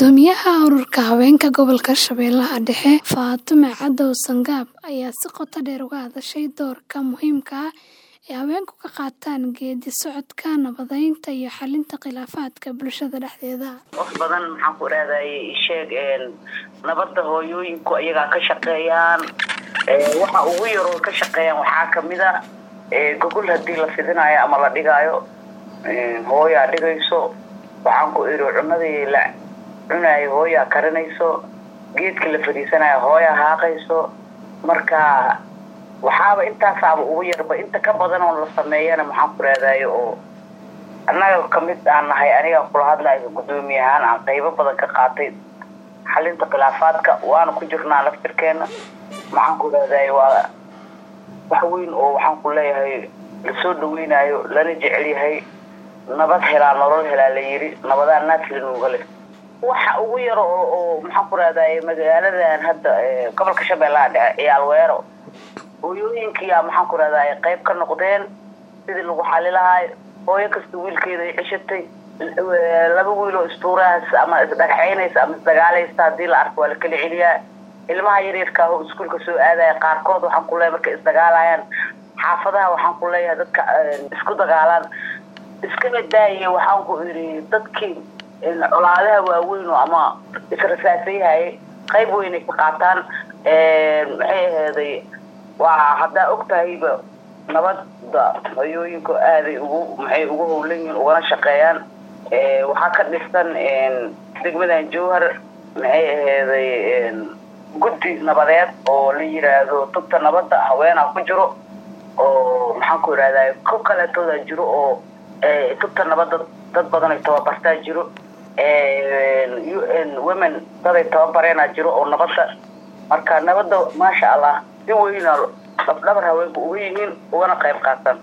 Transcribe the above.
Guddoomiyaha Ururka Haweenka Gobolka Shabeellaha Dhexe, Fatuma Cadow Sangaab, ayaa si qoto dheer uga hadashay doorka muhiimka ah ee haweenku ka qaataan geeddi-socodka nabadaynta iyo xallinta khilaafaadka bulshada dhexdeeda. wax badan maxaan ku raadayay sheeg nabadda hooyooyinku iyagaa ka shaqeeyaan Ee, waxa ugu yaroo ka shaqeeyaan waxaa kamid a ee, gogol hadii la fidinayo ama la dhigaayo ee, hooyaa dhigayso waxaan ku iri cunadii la cunayo hooyaa karinayso geedka la fadhiisanayo hooyaa haaqayso marka waxaaba intaasaaba ugu yarba inta ka badan oo la sameeyana maxaan ku raadayo oo annaga kamid aan nahay aniga kula hadlayo guddoomiye ahaan aan qaybo badan ka qaatay xalinta khilaafaadka waana ku jirnaa laftirkeena maxaan ku raadayo waa wax weyn oo waxaan ku leeyahay lasoo dhaweynayo lana jecel yahay nabad helaa nolol helaa la yiri nabadaa naafilinuga leh waxa ugu yar oo oo maxaan ku raadaye magaaladan hadda ee, gobolka shabeellaha dhexe ciyaal weero hooyooyinkiyaa maxaan ku raadaye qayb ka noqdeen sidii lagu xali lahaay hooyo kasta wiilkeeda ay ceshatay l- laba wiil oo istuurahaas ama isdhagaxaynaysa ama isdagaalaysa hadii la arko waa la kala celiyaa ilmaha yaryarka oo iskuulka soo aadaya qaarkood waxaan ku leeyahay markay isdagaalayaan xaafadaha waxaan ku leeyahay dadka eh, isku dagaalaan iskaba daayay waxaan ku iri dadkii in colaadaha waaweyn oo ama israsaasayhayay qayb weynay ka qaataan Ee, maxay aheeday waa haddaa og tahayba nabadda hooyooyinku aaday ugu maxay ugu howlan yihiin ugana shaqeeyaan Ee, waxaa ka dhisan een, degmadan jowhar maxay aheeday een, guddi nabadeed oo la yiraahdo tubta nabadda haweenaa ku jiro oo maxaan ku irahdaa ko kaleetooda jiro oo ee, tubta nabadda dad badan ay tababartaa jiro Ee, UN women daday tababareenaa jiro oo nabadda marka nabadda maasha allah si weyna lafdhabar haweenku uga yihiin ugana qayb qaataan